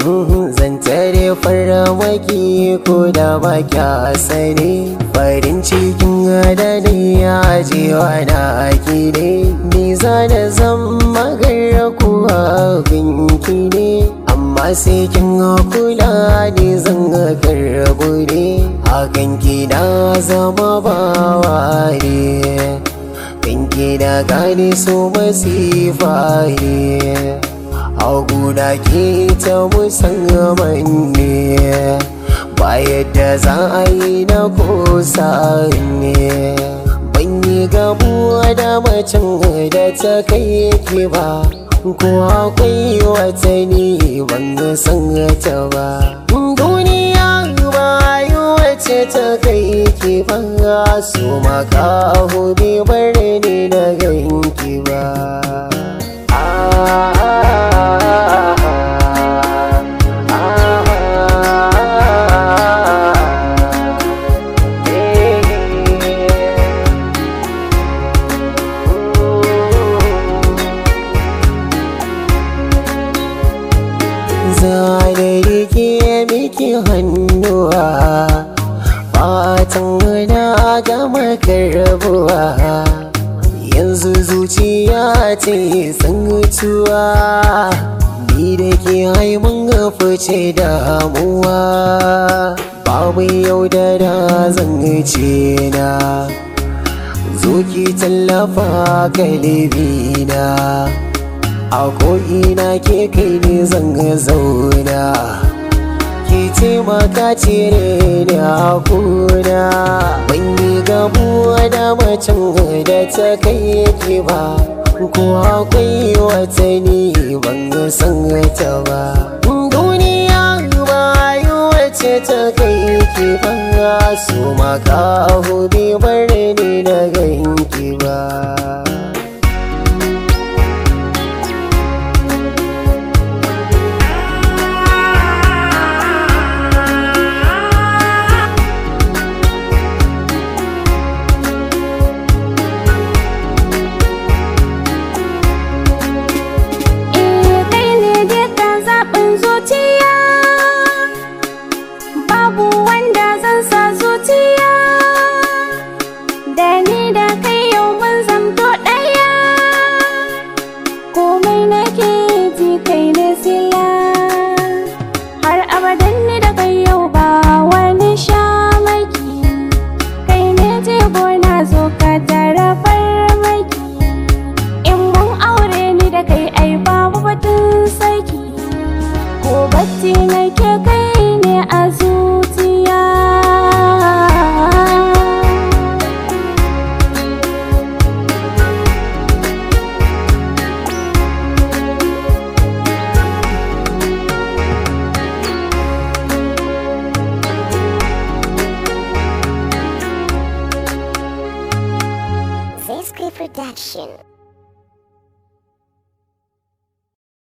Zan tare farmaki ko da ba kya sani Farin cikin adani ya jewa na aki ne Ni za da zan magana kuwa binki ne Amma sai kin kula ne zan karbu ne Hakan ki na zama bawa ne Binki da gane so masifa ne Haguna ke ta musamman ne Ba yadda za a yi na kosa ne Ban yi gabuwa da macen da ta kai ki ba Ko akwai wata ne ban san ta ba Duniya ba yi wace ta kai ki ba Su makaho bai bar ni na ganki ba Zane rike miki hannuwa Fatan na gama karbuwa Yanzu zuciya ce tsantuwa Ni da ke haimun fice damuwa Babu yau da da zan ce na Zo ki tallafa kalibina A ko'ina ke kai ne zan zauna Ki taimaka cire da hakuna Ban yi gabuwa da macen da ta kai ki ba Ko akwai wata ne ban san ta ba Duniya ba yi wace ta kai ki ba Su makaho bai bar ni na ganki ba Eh kai ne dukkan zaɓin zuciya Babu wanda zan sa zuciya Da ni da kai yau mun zamto ɗaya Komai nake ji kai ne sila Har abadan ni da kai yau ba wani shamaki Kai ne jigo na zo ka tara farmaki In mun aure ni da kai ai babu batun saki Ko bacci nake kai ne a zuciya Zesky Production.